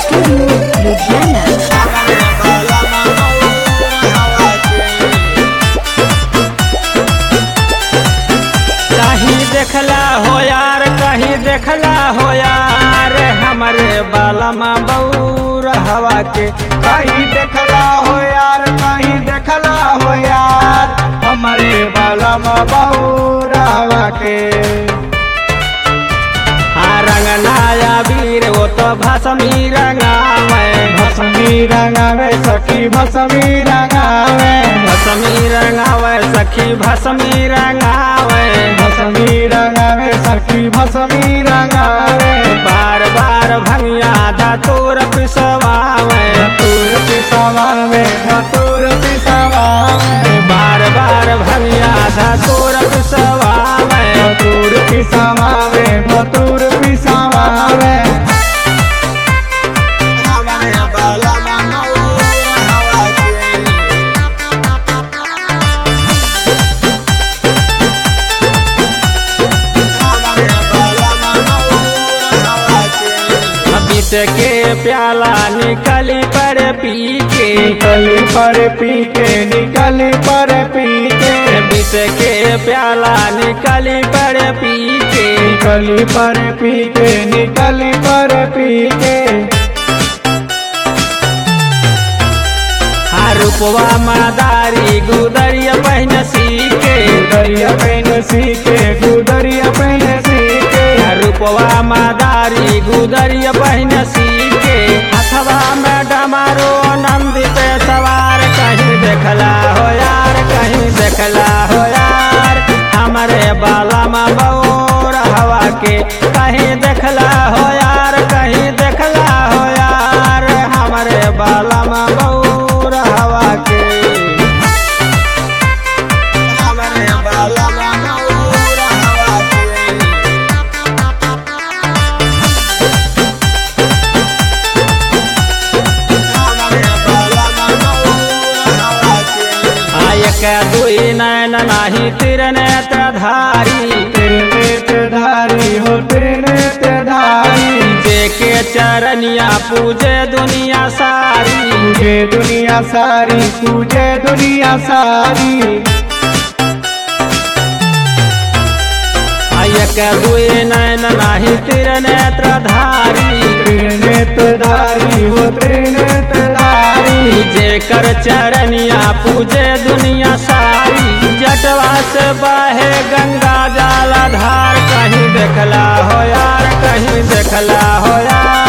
Studio Ludhiana. कहीं देखला हो यार कहीं देखला हो यार हमारे बालमा बऊर हवा के कहीं देखला हो यार कहीं देखला हो यार हमारे बाला में बहुरावा के हाँ रंगनाया वीर वो तो भसमी रंगावे भसमी रंगावे सखी भसमी रंगावे भसमी रंगावे सखी भसमी रंगावे भसमी रंगावे सखी भसमी रंगावे बार बार भंगिया धतूर पिसवावे धतूर पिसवावे धतूर पिसवावे बार बार भंगिया धतूर पिसवावे धतूर पिसवावे धतूर पिसवावे बीत के प्याला निकली पर पी के निकली पर पी के निकली पर पी के बीत के प्याला निकली पर पी के निकली पर पी के निकली पर पी के हाँ रूपवा मादारी गुदरिया पहन सीके गुदरिया पहन सीके गुदरिया पहन सीके रूपवा मादारी गुदरिया पहन सीके हथवा में डमारो नंद पे सवार कहीं देखला हो यार कहीं देखला हो यार हमारे बाला में बौर हवा के कहीं देखला हो यार कहीं देखला हो यार हमारे बाला में बौर हवा के हमारे बाला में बौर हवा के आयक दुई नैन नाही तिर नेत्र धारी तेरे नेत्र धारी हो तेरे नेत्र धारी देखे चरनिया पूजे दुनिया सारी पूजे दुनिया सारी पूजे दुनिया सारी आयक दुई नैन नाही तिर नेत्र धारी तेरे नेत्र धारी हो तेरे नेत्र धारी जेकर चरनिया पूजे दुनिया सारी जटवा से बहे गंगा जल धार कहीं देखला हो यार कहीं देखला हो यार